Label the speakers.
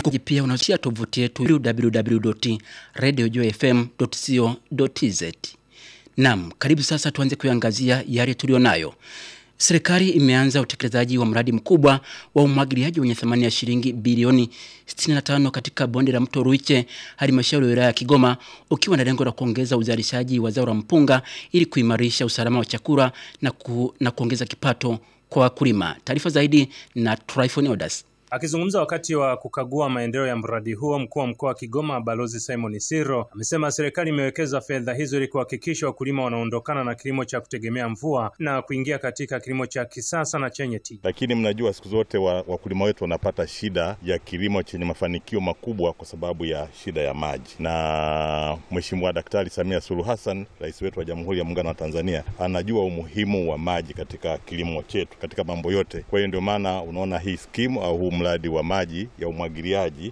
Speaker 1: pia unasia tovuti yetu www.radiojfm.co.tz. Naam, karibu sasa tuanze kuangazia yale tulionayo. Serikali imeanza utekelezaji wa mradi mkubwa wa umwagiliaji wenye thamani ya shilingi bilioni 65 katika bonde la mto Ruiche, halmashauri ya wilaya ya Kigoma, ukiwa na lengo la kuongeza uzalishaji wa zao la mpunga ili kuimarisha usalama wa chakula na, ku, na kuongeza kipato kwa wakulima. Taarifa zaidi na Tryphon Odas.
Speaker 2: Akizungumza wakati wa kukagua maendeleo ya mradi huo, mkuu wa mkoa wa Kigoma Balozi Simon Siro amesema serikali imewekeza fedha hizo ili kuhakikisha wakulima wanaondokana na kilimo cha kutegemea mvua na kuingia katika kilimo cha kisasa na chenye tija.
Speaker 3: Lakini mnajua siku zote wakulima wa wetu wanapata shida ya kilimo chenye mafanikio makubwa kwa sababu ya shida ya maji, na Mheshimiwa Daktari Samia Suluhu Hassan, rais wetu wa Jamhuri ya Muungano wa Tanzania, anajua umuhimu wa maji katika kilimo chetu, katika mambo yote. Kwa hiyo ndio maana unaona hii skimu au huu mradi wa maji ya umwagiliaji